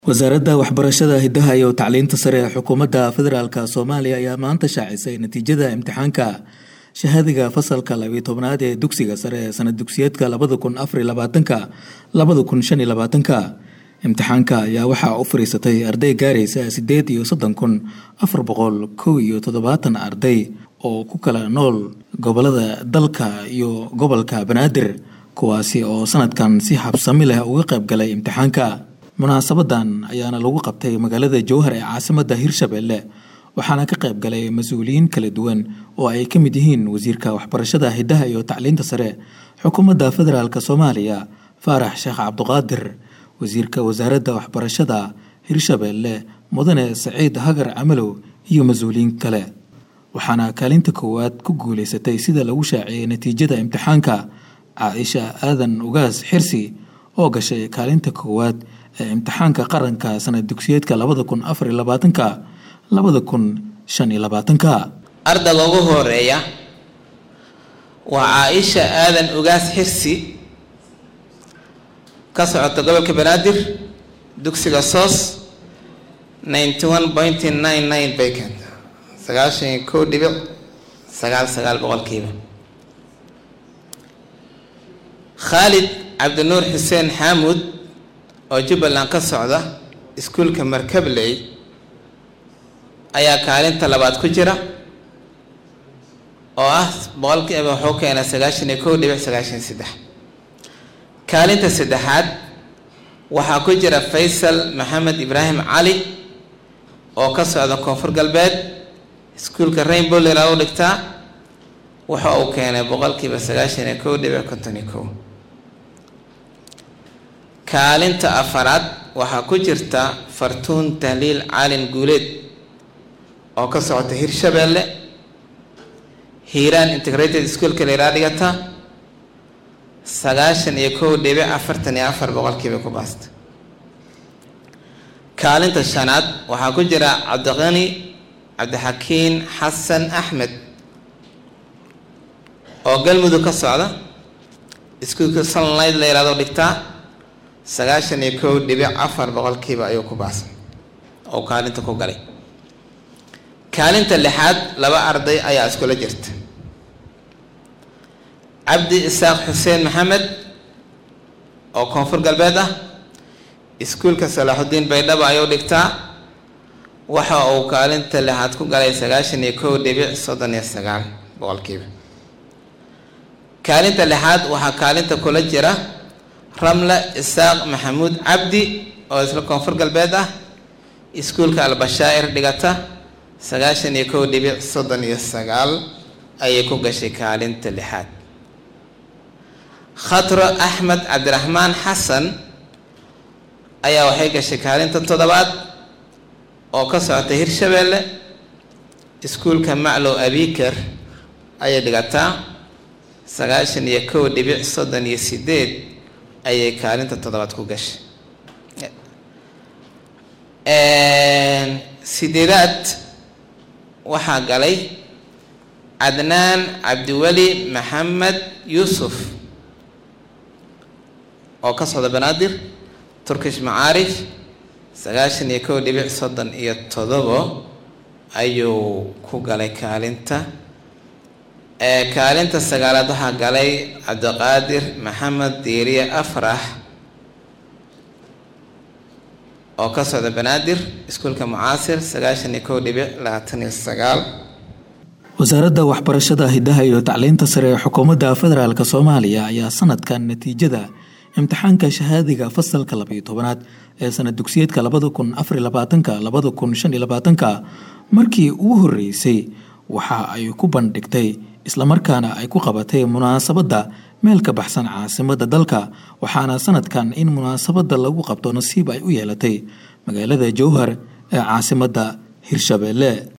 wasaaradda waxbarashada hidaha iyo tacliinta sare ee xukuumadda federaalk soomaaliya ayaa maanta shaacisay natiijada imtixaanka shahaadiga fasalka labiyo tobnaad ee dugsiga sare ee sanad dugsiyeedka labada kun afariyo labaatanka labada kun shan iyo labaatanka imtixaanka ayaa waxaa u fariisatay arday gaaraysa sideed iyo soddon kun afar boqol kow iyo toddobaatan arday oo ku kala nool gobolada dalka iyo gobolka banaadir kuwaasi oo sanadkan si habsami leh uga qayb galay imtixaanka munaasabadan ayaana lagu qabtay magaalada jowhar ee caasimadda hirshabelle waxaana ka qayb galay mas-uuliyiin kala duwan oo ay ka mid yihiin wasiirka waxbarashada hidaha iyo tacliinta sare xukuumadda federaalk soomaaliya faarax sheekh cabduqaadir wasiirka wasaaradda waxbarashada hirshabelle mudane saciid hagar camalow iyo mas-uuliyiin kale waxaana kaalinta koowaad ku guuleysatay sida lagu shaaciyey natiijada imtixaanka caaisha aadan ugaas xirsi oo gashay kaalinta koowaad ee imtixaanka qaranka sanad dugsiyeedka labada kun afariyo labaatanka labada kun shan iyo labaatanka ardayga ugu horeeya waa caaisha aadan ugaas xirsi ka socota gobolka banaadir dugsiga soos ninety one pointy nine nine bay keenta sagaashan iyo kow dhibic sagaal sagaal boqolkiiba khaalid cabdinuur xuseen xaamuud oo jubbaland ka socda iskuulka markabley ayaa kaalinta labaad ku jira oo ah boqolkiiba wuxuu keenay sagaashan iyo kow dhibic sagaashan iyo saddex kaalinta saddexaad waxaa ku jira faysal maxamed ibraahim cali oo ka socda koonfur galbeed iskuulka rainbow lera u dhigtaa waxa uu keenay boqolkiiba sagaashan iyo kow dhibic konton iyo kow kaalinta afaraad waxaa ku jirta fartuun tahliil caalin guuleed oo ka socota hirshabelle hiiraan integrated schoolka leeraa dhigata sagaashan iyo kow dhibic afartan iyo afar boqolkiiba ku baasta kaalinta shanaad waxaa ku jira cabdiqani cabdixakiin xasan axmed oo galmudug ka socda iskuulka sunlight la yihahdo dhigtaa sagaashan iyo kow dhibic afar boqolkiiba ayuu ku baasay oo kaalinta ku galay kaalinta lixaad laba arday ayaa iskula jirta cabdi isaaq xuseen maxamed oo koonfur galbeed ah iskuulka salaaxudiin baydhabo ayuu dhigtaa waxa uu kaalinta lixaad ku galay sagaashan iyo kow dhibic soddon iyo sagaal boqolkiiba kaalinta lixaad waxaa kaalinta kula jira ramla isaaq maxamuud cabdi oo isla koonfur galbeed ah iskuulka albashaa'ir dhigata sagaashan iyo kow dhibic soddon iyo sagaal ayay ku gashay kaalinta lixaad khatro axmed cabdiraxmaan xasan ayaa waxay gashay kaalinta toddobaad oo ka socota hirshabelle iskuulka maclow abiker ayay dhigataa sagaashan iyo kow dhibic soddon iyo sideed ayay kaalinta toddobaad ku gashay sideedaad waxaa galay cadnaan cabdiweli maxamed yuusuf oo ka socda banaadir turkish macaarif sagaashan iyo kow dhibic soddon iyo toddobo ayuu ku galay kaalinta kaalinta sagaalaad waxaa galay cabdiqaadir maxamed diiriye afrax oo ka socda banaadir iskuulka mucaasir sagaashan iyo kow dhibic labaatan iyo sagaal wasaaradda waxbarashada hidaha iyo tacliinta sare ee xukuumadda federaalk soomaaliya ayaa sanadkan natiijada imtixaanka shahaadiga fasalka labayo tobanaad ee sanad dugsiyeedka labada kun afariyo labaatanka labada kun shan iyo labaatanka markii ugu horreysay waxa ay ku bandhigtay islamarkaana ay ku qabatay munaasabadda meel ka baxsan caasimadda dalka waxaana sanadkan in munaasabadda lagu qabto nasiib ay u yeelatay magaalada jowhar ee caasimadda hirshabelle